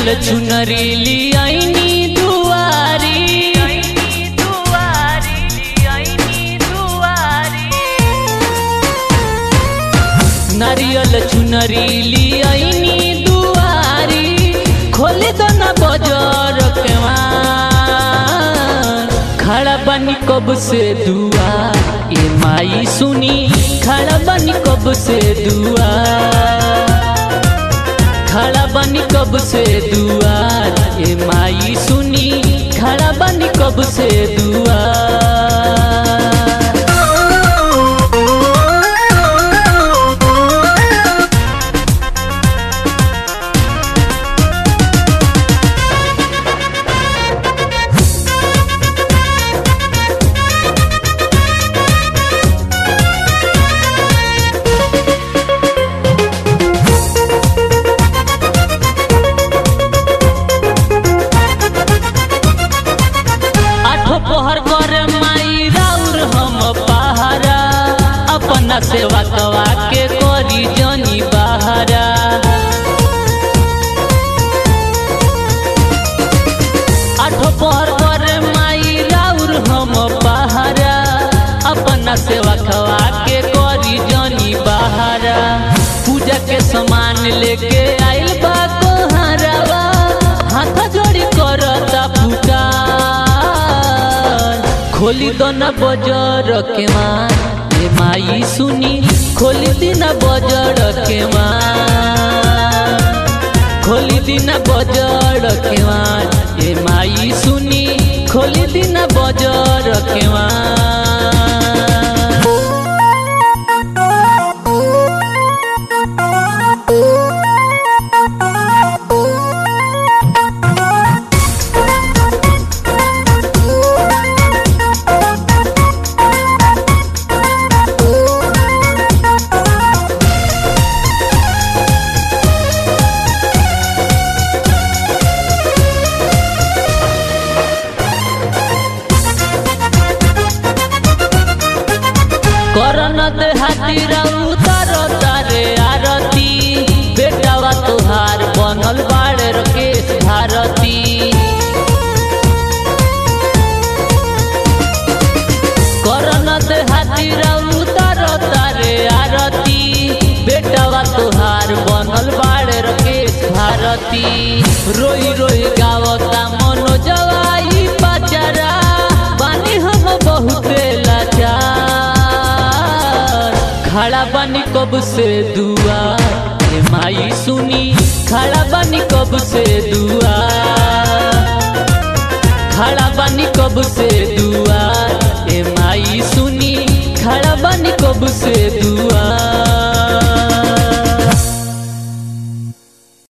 नारियल चुनरी लियाइनी दुआरी नारियल चुनरी लियाइनी दुआरी खोल दो ना बजर के मार खड़ा बनी कब से दुआ ये माई सुनी खड़ा बनी कब से दुआ खड़ा बनी कब से दुआर ए माई सुनी खड़ा बनी कब से दुआर आठो पहर कर माई राउर हम पहारा अपना सेवा कवा के करी जनी बहारा आठो पहर कर माई राउर हम पहारा अपना सेवा कवा के करी जनी बहारा पूजा के सामान लेके आइल बा कोहारावा हाथ जोड़ी करता पुकार खोली दो न बजर के माँ ए माई सुनी खोली दी न बजर के माँ खोली दी न बजर के माँ ए माई सुनी खोली दी न बजर के माँ करन दे हाथी उतर तारे आरती बेटावा तुहार बनल बाड़े रकेश भारती करन दे हाथी उतर तारे आरती बेटावा तुहार बनल बाड़े रकेश भारती रोई रोई गावता मनो जवाई पचरा बानी हम बहुते लाचार खड़ा बनी कब से दुआ ए माई सुनी खड़ा बनी कब से दुआ खड़ा बनी कब से दुआ ए माई सुनी खड़ा बनी कब से दुआ